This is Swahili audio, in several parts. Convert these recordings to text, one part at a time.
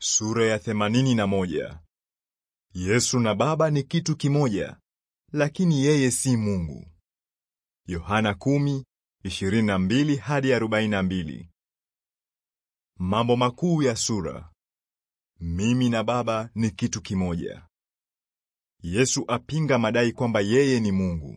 Sura ya themanini na moja. Yesu na Baba ni kitu kimoja, lakini yeye si Mungu. Yohana 10:22 hadi 42. Mambo makuu ya sura. Mimi na Baba ni kitu kimoja. Yesu apinga madai kwamba yeye ni Mungu.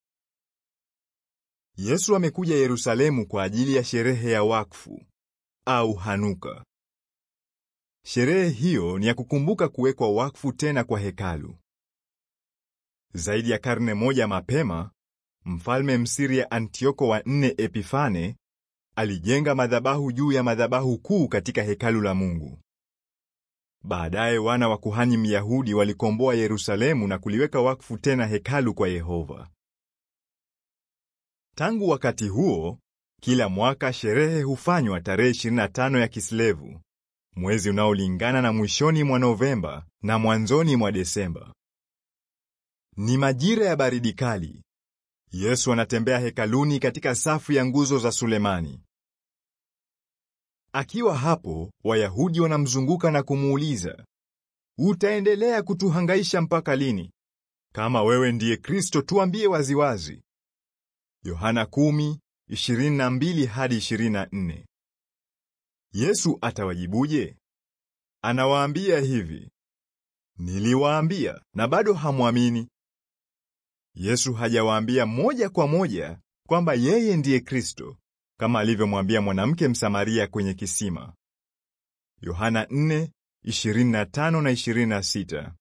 Yesu amekuja Yerusalemu kwa ajili ya sherehe ya wakfu au Hanuka. Sherehe hiyo ni ya kukumbuka kuwekwa wakfu tena kwa hekalu. Zaidi ya karne moja mapema, mfalme Msiria Antioko wa nne Epifane alijenga madhabahu juu ya madhabahu kuu katika hekalu la Mungu. Baadaye wana wa kuhani Myahudi walikomboa Yerusalemu na kuliweka wakfu tena hekalu kwa Yehova. Tangu wakati huo, kila mwaka sherehe hufanywa tarehe 25 ya Kislevu, mwezi unaolingana na mwishoni mwa Novemba na mwanzoni mwa Desemba. Ni majira ya baridi kali. Yesu anatembea hekaluni katika safu ya nguzo za Sulemani. Akiwa hapo, Wayahudi wanamzunguka na kumuuliza, utaendelea kutuhangaisha mpaka lini? Kama wewe ndiye Kristo, tuambie waziwazi. Yohana 10:22 hadi 24. Yesu atawajibuje? Anawaambia hivi, niliwaambia na bado hamwamini. Yesu hajawaambia moja kwa moja kwamba yeye ndiye Kristo, kama alivyomwambia mwanamke Msamaria kwenye kisima. Yohana 4:25 na 26.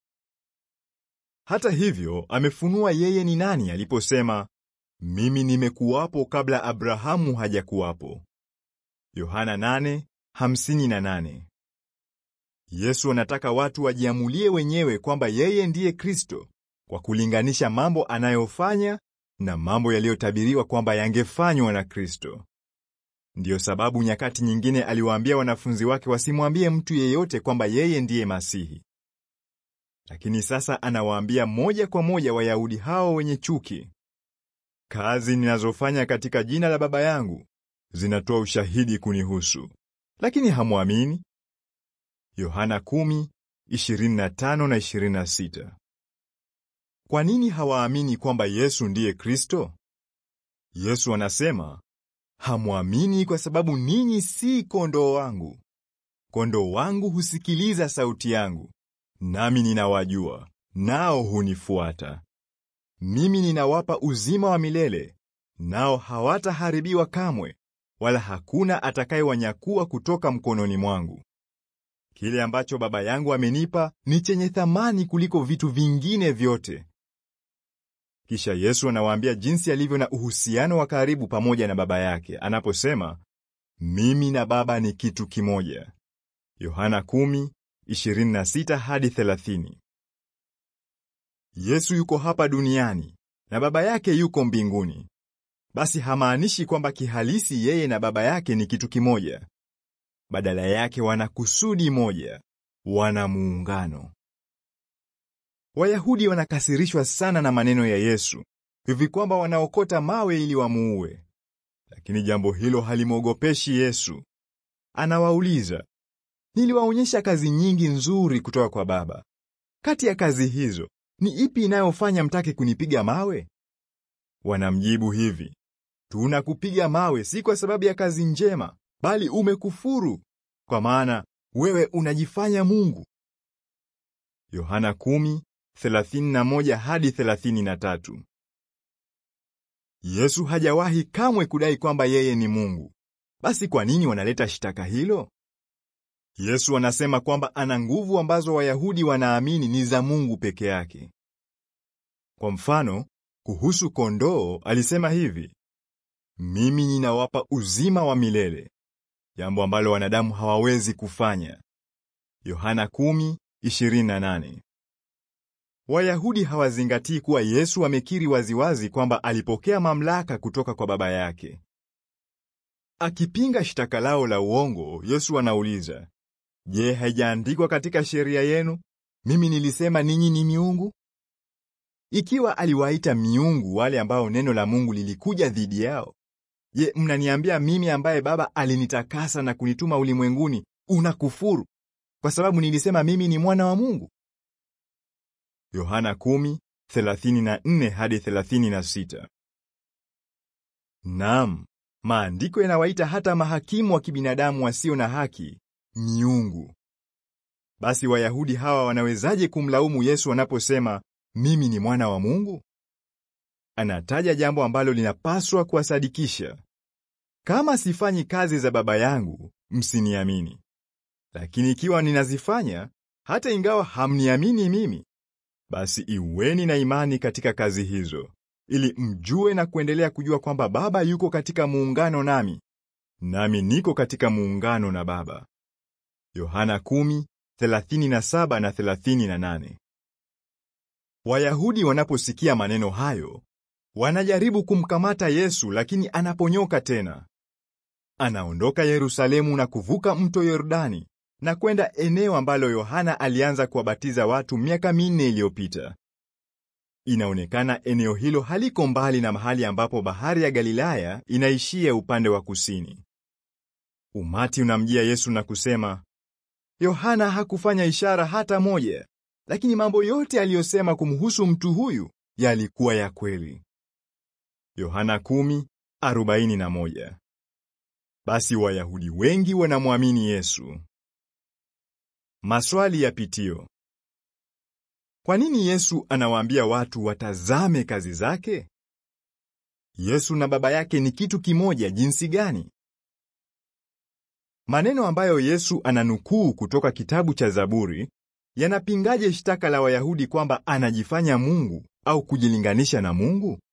Hata hivyo, amefunua yeye ni nani aliposema, mimi nimekuwapo kabla Abrahamu hajakuwapo. Yohana 8:58. Yesu anataka watu wajiamulie wenyewe kwamba yeye ndiye Kristo kwa kulinganisha mambo anayofanya na mambo yaliyotabiriwa kwamba yangefanywa na Kristo. Ndiyo sababu nyakati nyingine aliwaambia wanafunzi wake wasimwambie mtu yeyote kwamba yeye ndiye Masihi. Lakini sasa anawaambia moja kwa moja Wayahudi hao wenye chuki, kazi ninazofanya katika jina la Baba yangu zinatoa ushahidi kunihusu, lakini hamwamini. Yohana 10:25 na 26. Kwa nini hawaamini kwamba Yesu ndiye Kristo? Yesu anasema, hamwamini kwa sababu ninyi si kondoo wangu. Kondoo wangu husikiliza sauti yangu, nami ninawajua, nao hunifuata. Mimi ninawapa uzima wa milele, nao hawataharibiwa kamwe, wala hakuna atakayewanyakua kutoka mkononi mwangu. Kile ambacho Baba yangu amenipa ni chenye thamani kuliko vitu vingine vyote. Kisha Yesu anawaambia jinsi alivyo na uhusiano wa karibu pamoja na Baba yake anaposema, mimi na Baba ni kitu kimoja. Yohana 10:26 hadi 30. Yesu yuko hapa duniani na Baba yake yuko mbinguni. Basi hamaanishi kwamba kihalisi yeye na Baba yake ni kitu kimoja. Badala yake wana kusudi moja, wana muungano. Wayahudi wanakasirishwa sana na maneno ya Yesu hivi kwamba wanaokota mawe ili wamuue. Lakini jambo hilo halimwogopeshi Yesu. Anawauliza, niliwaonyesha kazi nyingi nzuri kutoka kwa Baba. Kati ya kazi hizo ni ipi inayofanya mtake kunipiga mawe? Wanamjibu hivi, tunakupiga mawe si kwa sababu ya kazi njema, bali umekufuru, kwa maana wewe unajifanya Mungu. Yohana 10:31 hadi 33. Yesu hajawahi kamwe kudai kwamba yeye ni Mungu. Basi kwa nini wanaleta shtaka hilo? Yesu anasema kwamba ana nguvu ambazo Wayahudi wanaamini ni za Mungu peke yake. Kwa mfano, kuhusu kondoo alisema hivi, mimi ninawapa uzima wa milele, jambo ambalo wanadamu hawawezi kufanya. Yohana 10:28. Wayahudi hawazingatii kuwa Yesu amekiri waziwazi kwamba alipokea mamlaka kutoka kwa Baba yake. Akipinga shtaka lao la uongo, Yesu anauliza, Je, haijaandikwa katika sheria yenu, mimi nilisema ninyi ni miungu? Ikiwa aliwaita miungu wale ambao neno la Mungu lilikuja dhidi yao, je, mnaniambia mimi ambaye Baba alinitakasa na kunituma ulimwenguni unakufuru kwa sababu nilisema mimi ni mwana wa Mungu? Yohana 10:34 hadi 36. Naam, maandiko yanawaita hata mahakimu wa kibinadamu wasio na haki miungu. Basi Wayahudi hawa wanawezaje kumlaumu Yesu wanaposema mimi ni mwana wa Mungu? Anataja jambo ambalo linapaswa kuwasadikisha. Kama sifanyi kazi za Baba yangu, msiniamini. Lakini ikiwa ninazifanya, hata ingawa hamniamini mimi, basi iweni na imani katika kazi hizo, ili mjue na kuendelea kujua kwamba Baba yuko katika muungano nami, nami niko katika muungano na Baba. Yohana 10:37 na 38. Wayahudi wanaposikia maneno hayo, wanajaribu kumkamata Yesu lakini anaponyoka tena. Anaondoka Yerusalemu na kuvuka mto Yordani na kwenda eneo ambalo Yohana alianza kuwabatiza watu miaka minne iliyopita. Inaonekana eneo hilo haliko mbali na mahali ambapo bahari ya Galilaya inaishia upande wa kusini. Umati unamjia Yesu na kusema, Yohana hakufanya ishara hata moja, lakini mambo yote aliyosema kumhusu mtu huyu yalikuwa ya kweli. Yohana 10:41. Basi Wayahudi wengi wanamwamini Yesu. Maswali ya pitio. Kwa nini Yesu anawaambia watu watazame kazi zake? Yesu na Baba yake ni kitu kimoja jinsi gani? Maneno ambayo Yesu ananukuu kutoka kitabu cha Zaburi yanapingaje shtaka la Wayahudi kwamba anajifanya Mungu au kujilinganisha na Mungu?